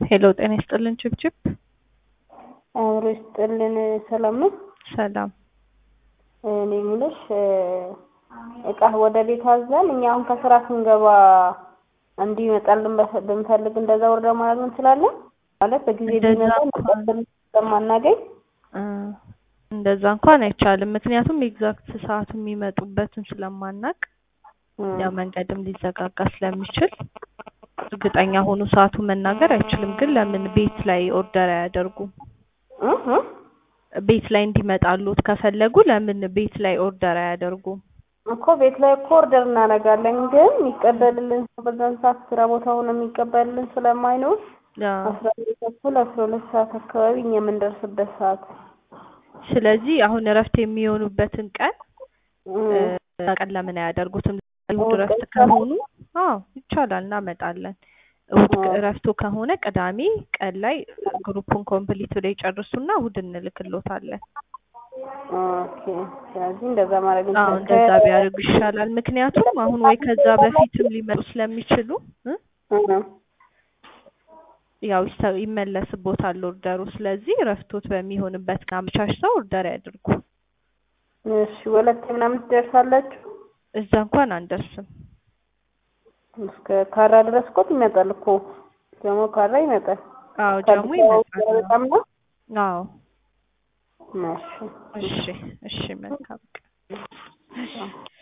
ሄሎ ጤና ይስጥልን ችብችብ አእምሮ ይስጥልን። ሰላም ነው? ሰላም እኔ የምልሽ እቃ ወደ ቤት አዘን እኛ አሁን ከስራ ስንገባ እንዲመጣልን ብንፈልግ እንደዛ ወርዳ ማድረግ እንችላለን? ማለት በጊዜ እንደዛ ቢመጣ እንኳን ስለማናገኝ እ እንደዛ እንኳን አይቻልም። ምክንያቱም ኤግዛክት ሰዓቱ የሚመጡበትን ስለማናቅ ያው መንገድም ሊዘጋጋ ስለሚችል እርግጠኛ ሆኖ ሰዓቱ መናገር አይችልም። ግን ለምን ቤት ላይ ኦርደር አያደርጉም? እህ ቤት ላይ እንዲመጣሉት ከፈለጉ ለምን ቤት ላይ ኦርደር አያደርጉም? እኮ ቤት ላይ እኮ ኦርደር እናደርጋለን፣ ግን የሚቀበልልን ሰው በዛን ሰዓት ስራ ቦታ ሆኖ የሚቀበልልን ስለማይኖር አዎ። አስራ አንድ ተኩል አስራ ሁለት ሰዓት አካባቢ እኛ የምንደርስበት ሰዓት ስለዚህ አሁን እረፍት የሚሆኑበትን ቀን እም፣ እ፣ ቀን ለምን አያደርጉትም? እሑድ እሑድ እረፍት ቀን ከሆኑ አዎ ይቻላል፣ እናመጣለን። እሑድ አዎ። እረፍቱ ከሆነ ቅዳሜ ቀን ላይ ግሩፑን ኮምፕሊት ብለው ይጨርሱና እሑድ እንልክሎታለን። ኦኬ። ስለዚህ እንደዛ ማድረግ አዎ እንችላለን። እንደዛ ቢያደርጉ ይሻላል። ምክንያቱም አሁን ወይ ከዛ በፊትም ሊመጡ ስለሚችሉ እ እህ ያው ይሰ- ይመለስቦታል ኦርደሩ። ስለዚህ እረፍቶት በሚሆንበት ቀን አመቻችተው ኦርደር ያድርጉ። እሺ፣ ወለቴ ምናምን ትደርሳላችሁ? እዛ እንኳን አንደርስም። እስከ ካራ ድረስ እኮ ይመጣል እኮ ጀሞ ካራ ይመጣል። አዎ ጀሙ ከአዲስ አበባ ይመጣል። በጣም ነው። አዎ እሺ እሺ እሺ መልካም ቀን።